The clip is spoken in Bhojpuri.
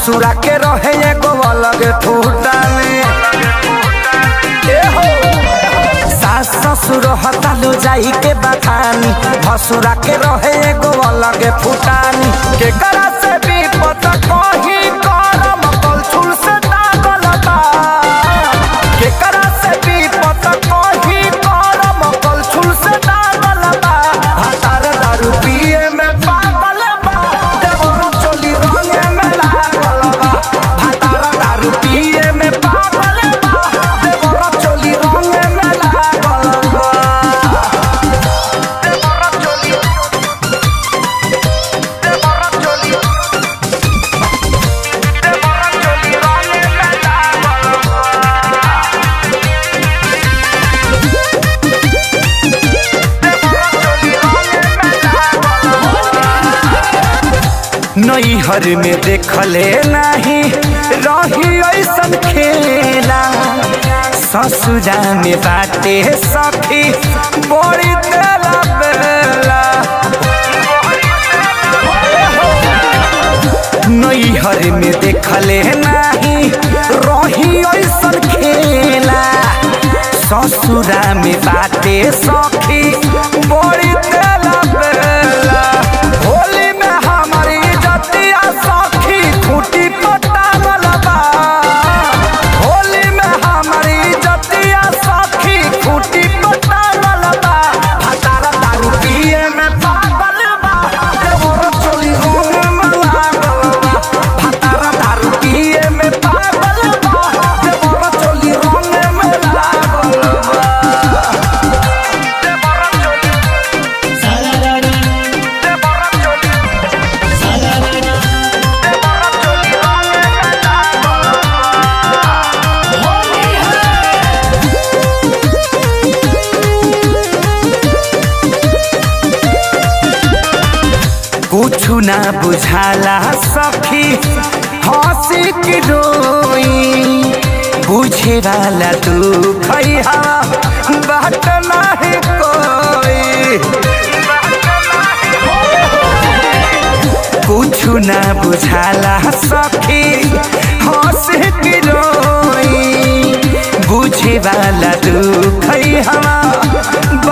ससुरा के रहे एगो अलग फूटानी ए हो सास ससुर हतालो जाई के बखानी भसुरा के रहे एगो अलग फूटानी के करा से भी पता कही करम कलछुल से दागल बा के करा से भी पता कही करम कलछुल से दागल बा हतार दारू पिए में पागल बा देवर चोली रंगे में लागल बा हतार दारू पिए में पागल बा देवर चोली रंगे में लागल बा देवर चोली देवर चोली देवर चोली रंगे में लागल नैहर में देखले नहीं रही ऐसन खेला ससुरा में बाटे सखी बड़ी तेला बेला नैहर में देखले नहीं रही ऐसन खेला ससुरा में बाटे सखी बड़ी तेला बेला होली में हमारी जतिया सखी खूटी पटावल बा होली में हमारी जतिया सखी खूटी पटावल बा हतारा दारू पिए में पागल बा देवर चोली होने में लागल बा हतारा दारू पिए में पागल बा देवर चोली होने में लागल बा देवर चोली देवर चोली देवर चोली होने में लागल कुछु ना बुझाला सखी हंसी की रोई बुझे वाला तू खैहा बात नहीं कोई कुछु ना बुझाला सखी हंसी की रोई बुझे वाला तू खैहा